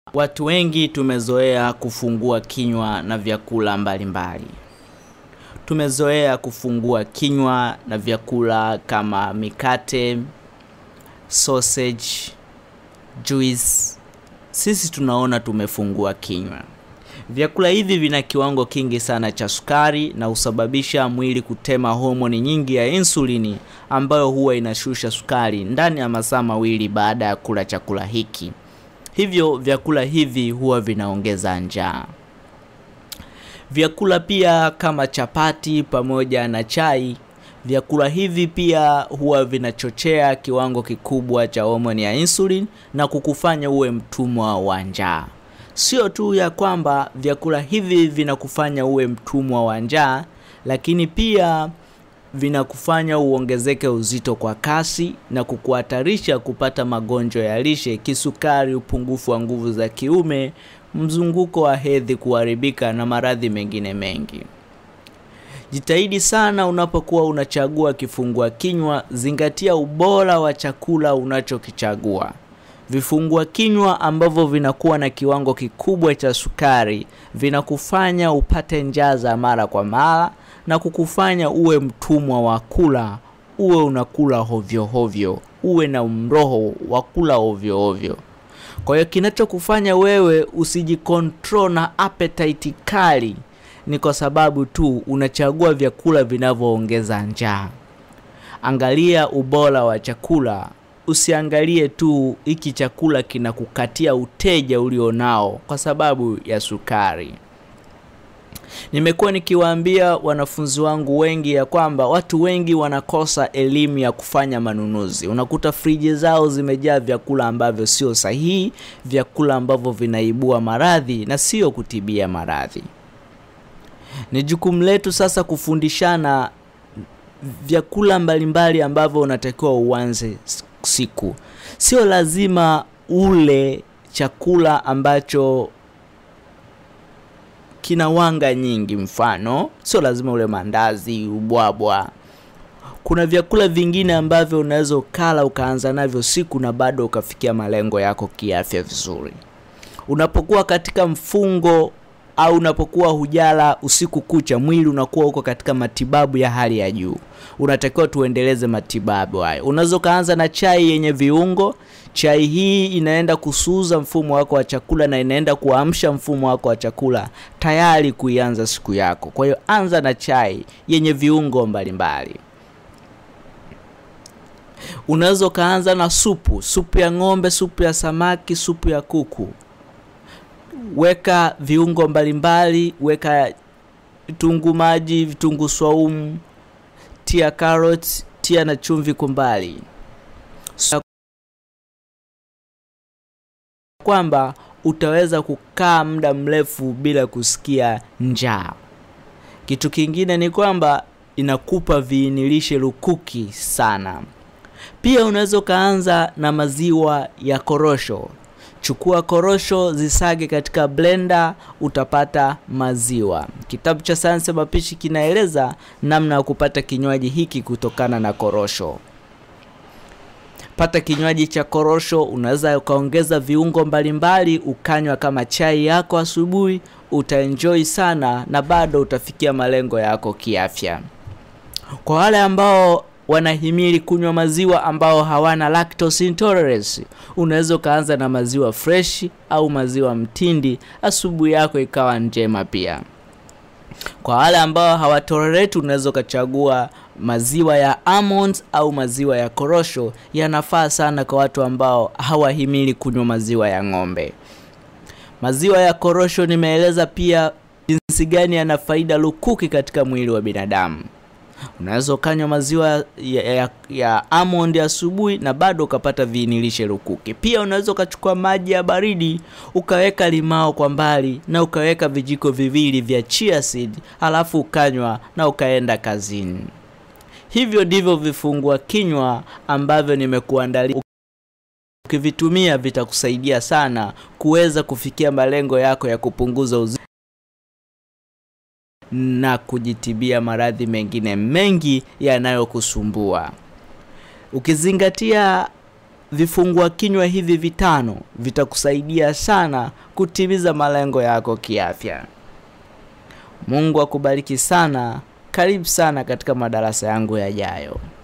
Watu wengi tumezoea kufungua kinywa na vyakula mbalimbali. Tumezoea kufungua kinywa na vyakula kama mikate, sausage, juice. Sisi tunaona tumefungua kinywa. Vyakula hivi vina kiwango kingi sana cha sukari na husababisha mwili kutema homoni nyingi ya insulini ambayo huwa inashusha sukari ndani ya masaa mawili baada ya kula chakula hiki. Hivyo vyakula hivi huwa vinaongeza njaa. Vyakula pia kama chapati pamoja na chai, vyakula hivi pia huwa vinachochea kiwango kikubwa cha homoni ya insulin na kukufanya uwe mtumwa wa njaa. Sio tu ya kwamba vyakula hivi vinakufanya uwe mtumwa wa njaa, lakini pia vinakufanya uongezeke uzito kwa kasi na kukuhatarisha kupata magonjwa ya lishe, kisukari, upungufu wa nguvu za kiume, mzunguko wa hedhi kuharibika na maradhi mengine mengi. Jitahidi sana unapokuwa unachagua kifungua kinywa, zingatia ubora wa chakula unachokichagua. Vifungua kinywa ambavyo vinakuwa na kiwango kikubwa cha sukari vinakufanya upate njaa za mara kwa mara na kukufanya uwe mtumwa wa kula, uwe unakula hovyo hovyo, uwe na mroho wa kula hovyo hovyo. Kwa hiyo kinachokufanya wewe usijikontrol na appetite kali ni kwa sababu tu unachagua vyakula vinavyoongeza njaa. Angalia ubora wa chakula, usiangalie tu hiki chakula kinakukatia uteja ulionao kwa sababu ya sukari. Nimekuwa nikiwaambia wanafunzi wangu wengi ya kwamba watu wengi wanakosa elimu ya kufanya manunuzi. Unakuta friji zao zimejaa vyakula ambavyo sio sahihi, vyakula ambavyo vinaibua maradhi na sio kutibia maradhi. Ni jukumu letu sasa kufundishana vyakula mbalimbali ambavyo unatakiwa uanze siku. Sio lazima ule chakula ambacho kina wanga nyingi, mfano sio lazima ule mandazi, ubwabwa. Kuna vyakula vingine ambavyo unaweza ukala ukaanza navyo siku na bado ukafikia malengo yako kiafya vizuri. Unapokuwa katika mfungo au unapokuwa hujala usiku kucha, mwili unakuwa uko katika matibabu ya hali ya juu. Unatakiwa tuendeleze matibabu hayo. Unaweza ukaanza na chai yenye viungo. Chai hii inaenda kusuuza mfumo wako wa chakula na inaenda kuamsha mfumo wako wa chakula tayari kuianza siku yako. Kwa hiyo anza na chai yenye viungo mbalimbali. Unaweza ukaanza na supu, supu ya ng'ombe, supu ya samaki, supu ya kuku. Weka viungo mbalimbali, weka vitunguu maji, vitunguu swaumu, tia carrot, tia na chumvi kwa mbali, kwamba utaweza kukaa muda mrefu bila kusikia njaa. Kitu kingine ni kwamba inakupa viinilishe lukuki sana. Pia unaweza ukaanza na maziwa ya korosho. Chukua korosho zisage katika blender, utapata maziwa. Kitabu cha sayansi ya mapishi kinaeleza namna ya kupata kinywaji hiki kutokana na korosho. Pata kinywaji cha korosho, unaweza ukaongeza viungo mbalimbali, ukanywa kama chai yako asubuhi, utaenjoy sana na bado utafikia malengo yako kiafya. Kwa wale ambao wanahimili kunywa maziwa ambao hawana lactose intolerance, unaweza ukaanza na maziwa fresh au maziwa mtindi, asubuhi yako ikawa njema pia. Kwa wale ambao hawatolerate, unaweza ukachagua maziwa ya almonds au maziwa ya korosho. Yanafaa sana kwa watu ambao hawahimili kunywa maziwa ya ng'ombe. Maziwa ya korosho nimeeleza pia jinsi gani yana faida lukuki katika mwili wa binadamu. Unaweza ukanywa maziwa ya, ya, ya almond asubuhi na bado ukapata viinilishe lukuki. Pia unaweza ukachukua maji ya baridi ukaweka limao kwa mbali na ukaweka vijiko viwili vya chia seed, halafu ukanywa na ukaenda kazini. Hivyo ndivyo vifungua kinywa ambavyo nimekuandalia. Ukivitumia vitakusaidia sana kuweza kufikia malengo yako ya kupunguza uzito na kujitibia maradhi mengine mengi yanayokusumbua. Ukizingatia vifungua kinywa hivi vitano vitakusaidia sana kutimiza malengo yako kiafya. Mungu akubariki sana. Karibu sana katika madarasa yangu yajayo.